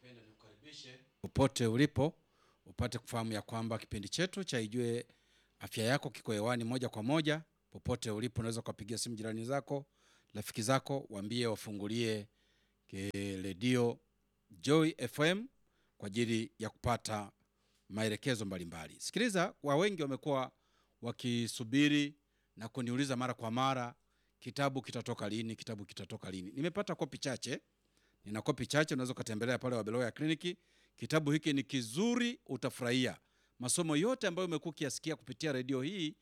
Napenda nikukaribishe popote ulipo upate kufahamu ya kwamba kipindi chetu cha Ijue Afya Yako kiko hewani moja kwa moja. Popote ulipo, unaweza ukapigia simu jirani zako, rafiki zako, waambie wafungulie ke- redio Joy FM kwa ajili ya kupata maelekezo mbalimbali. Sikiliza, wa wengi wamekuwa wakisubiri na kuniuliza mara kwa mara, kitabu kitatoka lini? Kitabu kitatoka lini? Nimepata kopi chache nina kopi chache, unaweza ukatembelea pale Wabeloya Kliniki. Kitabu hiki ni kizuri, utafurahia masomo yote ambayo umekuwa ukiyasikia kupitia redio hii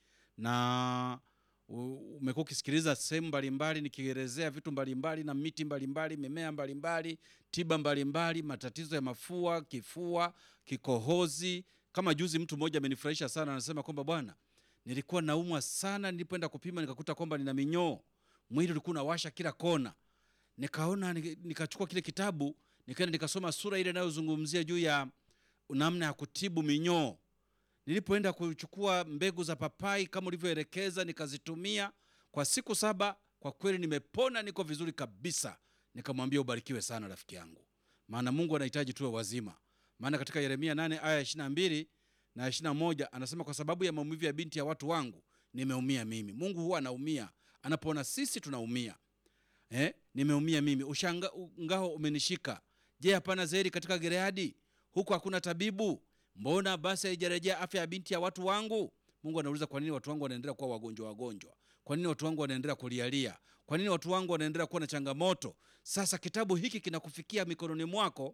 na u- umekuwa ukisikiliza sehemu mbalimbali nikielezea vitu mbalimbali na miti mbalimbali, mimea mbalimbali, tiba mbalimbali, matatizo ya mafua, kifua, kikohozi. Kama juzi mtu mmoja amenifurahisha sana, anasema kwamba bwana, nilikuwa naumwa sana, nilipoenda kupima nikakuta kwamba nina minyoo, mwili ulikuwa unawasha kila kona nikaona nika- nikachukua kile kitabu nikaenda nikasoma sura ile inayozungumzia juu ya namna ya kutibu minyoo. Nilipoenda kuchukua mbegu za papai kama ulivyoelekeza, nikazitumia kwa siku saba, kwa kweli nimepona, niko vizuri kabisa. Nikamwambia ubarikiwe sana rafiki yangu, maana Mungu anahitaji tuwe wazima. Maana katika Yeremia 8 aya 22 na 21 anasema, kwa sababu ya maumivu ya binti ya watu wangu nimeumia mimi. Mungu huwa anaumia anapoona sisi tunaumia eh, nimeumia mimi, ushanga ngao umenishika. Je, hapana zeri katika Gileadi? Huku hakuna tabibu? Mbona basi haijarejea afya ya binti ya watu wangu? Mungu anauliza, kwa nini watu wangu wanaendelea kuwa wagonjwa wagonjwa? Kwa nini watu wangu wanaendelea kulialia? Kwa nini watu wangu wanaendelea kuwa na changamoto? Sasa kitabu hiki kinakufikia mikononi mwako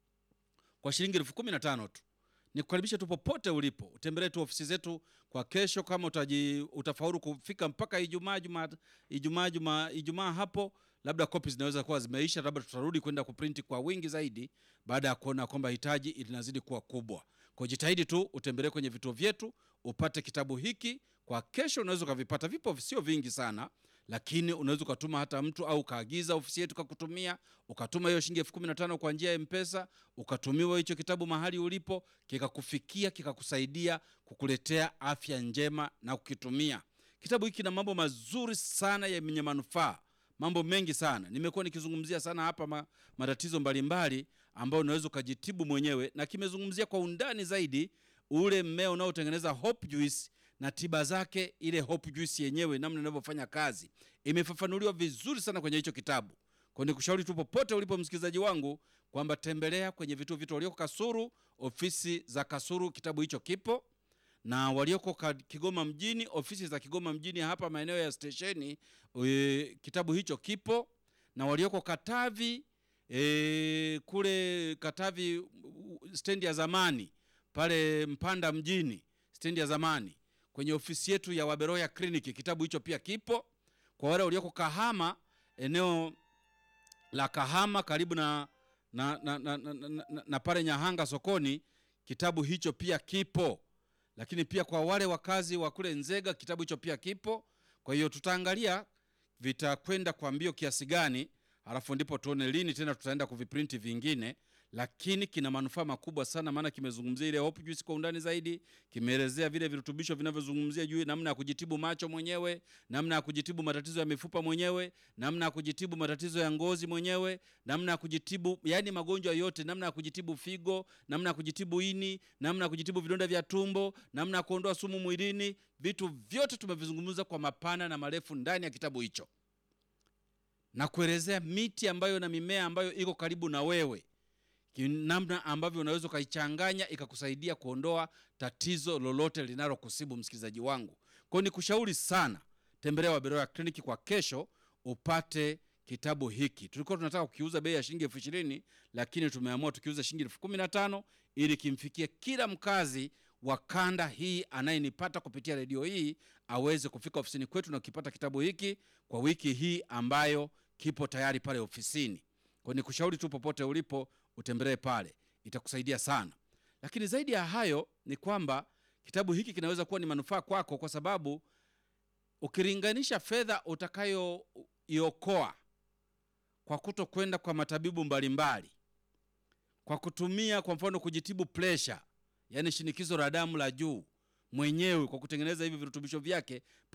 kwa shilingi elfu kumi na tano tu. Nikukaribisha tu popote ulipo, utembelee tu ofisi zetu kwa kesho. Kama utaji, utafaulu kufika mpaka Ijumaa Ijumaa Ijumaa Ijumaa Ijumaa hapo, labda kopi zinaweza kuwa zimeisha, labda tutarudi kwenda kuprinti kwa wingi zaidi baada ya kuona kwamba hitaji linazidi kuwa kubwa. Kwa jitahidi tu utembelee kwenye vituo vyetu upate kitabu hiki kwa kesho. Unaweza ukavipata, vipo sio vingi sana, lakini unaweza ukatuma hata mtu au ukaagiza ofisi yetu kakutumia, ukatuma hiyo shilingi elfu kumi na tano kwa njia ya Mpesa, ukatumiwa hicho kitabu mahali ulipo, kikakufikia kikakusaidia kukuletea afya njema na kukitumia. Kitabu hiki kina mambo mazuri sana yenye manufaa, mambo mengi sana. Nimekuwa nikizungumzia sana hapa ma, matatizo mbalimbali ambayo unaweza ukajitibu mwenyewe, na kimezungumzia kwa undani zaidi ule mmea unaotengeneza hope juice na tiba zake, ile hope juice yenyewe namna inavyofanya kazi, imefafanuliwa vizuri sana kwenye hicho kitabu. Kwa nikushauri tu popote ulipo msikilizaji wangu kwamba tembelea kwenye vituo vyetu walioko Kasuru, ofisi za Kasuru, kitabu hicho kipo na walioko ka- Kigoma mjini, ofisi za Kigoma mjini hapa maeneo ya stesheni, e, kitabu hicho kipo, na walioko Katavi e, kule Katavi u- stendi ya zamani pale Mpanda mjini, stendi ya zamani kwenye ofisi yetu ya Waberoya Kliniki, kitabu hicho pia kipo. Kwa wale walioko Kahama, eneo la Kahama karibu na na, na, na, na, na, na, na pale Nyahanga sokoni, kitabu hicho pia kipo lakini pia kwa wale wakazi wa kule Nzega kitabu hicho pia kipo. Kwa hiyo tutaangalia vitakwenda kwa mbio kiasi gani, halafu ndipo tuone lini tena tutaenda kuviprinti vingine, lakini kina manufaa makubwa sana, maana kimezungumzia ile hope juice kwa undani zaidi, kimeelezea vile virutubisho vinavyozungumzia juu namna ya kujitibu macho mwenyewe, namna ya kujitibu matatizo ya mifupa mwenyewe, namna ya kujitibu matatizo ya ngozi mwenyewe, namna ya kujitibu yani magonjwa yote, namna ya kujitibu figo, namna ya kujitibu ini, namna ya kujitibu vidonda vya tumbo, namna ya kuondoa sumu mwilini. Vitu vyote tumevizungumza kwa mapana na marefu ndani ya kitabu hicho na kuelezea miti ambayo na mimea ambayo iko karibu na wewe, ki- namna ambavyo unaweza ukaichanganya ikakusaidia kuondoa tatizo lolote linalokusibu msikilizaji wangu. Kwa hiyo nikushauri sana, tembelea Waberoya Kliniki kwa kesho upate kitabu hiki. Tulikuwa tunataka kukiuza bei ya shilingi elfu ishirini lakini tumeamua tukiuza shilingi elfu kumi na tano ili kimfikie kila mkazi wa kanda hii anayenipata kupitia redio hii aweze kufika ofisini kwetu na kukipata kitabu hiki kwa wiki hii ambayo kipo tayari pale ofisini. Kwa nikushauri tu popote ulipo utembelee pale, itakusaidia sana. Lakini zaidi ya hayo ni kwamba kitabu hiki kinaweza kuwa ni manufaa kwako, kwa sababu ukilinganisha fedha utakayoiokoa kwa kuto kwenda kwa matabibu mbalimbali, kwa kutumia kwa mfano kujitibu presha, yaani shinikizo la damu la juu mwenyewe kwa kutengeneza hivi virutubisho vyake